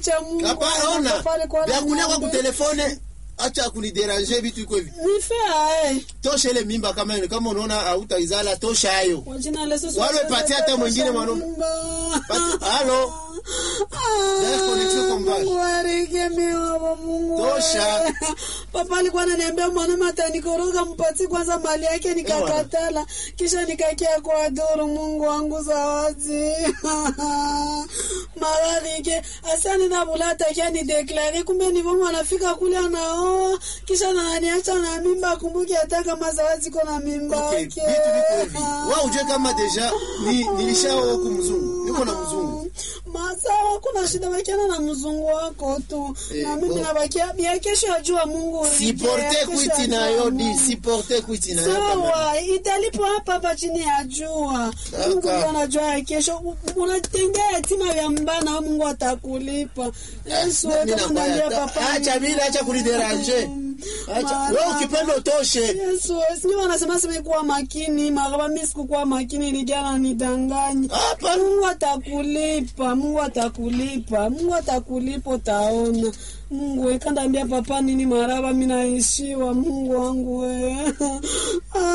cha Mungu. Hapana, ona Pale kwa vya kulia kwa ng'ombe. kutelefone, acha kuniderange vitu iko hivi. Nife ae. Tosha ile mimba kama ile, kama unaona hautaizala tosha hayo. Kwa jina la Yesu. Wale patia hata mwingine mwanaume. Pati- Halo. Dada, connexion kwa mbali. Mungu arekeme baba Mungu. Tosha. Papa alikuwa ananiambia mwanaume atanikoroga mpati kwanza mali yake nikakatala. Kisha nikakia kwa duru Mungu wangu zawadi. Mararike asani na bulata kia ni deklare kumbe ni bongo anafika kule anaoa kisha ananiacha na mimba akumbuke hata kama zawadi kona mimba Okay, yake. vitu viko hivi. Wewe ujue kama deja ni nilishaoa huku mzungu. Niko na mzungu. Masawa, kuna shida bakiana na mzungu wako tu Eh, na mimi bon. nabakia ya kesho ajua Mungu urike, ya Siporte kesho kwiti ajua nayo di, Mungu. siporte kwiti nayo kama. Sawa, italipo hapa hapa chini ya jua. Kaka. Mungu ndo anajua ya kesho. U- Unatendea yatima vya mbana, Mungu atakulipa. Yesu, Na- wewe mimi kama nakwaya, unaambia ta- papa. acha ni- vile, acha kuniderange. Acha Mara- wewe ukipenda utoshe. Yesu, sio wanasema sema kuwa makini, maraba mimi sikukuwa makini ilijana nidanganya. Hapa Mungu atakulipa, Mungu atakulipa, Mungu atakulipa, utaona. Mungu we kanda ambia papa nini maraba, mimi naishiwa Mungu wangu we.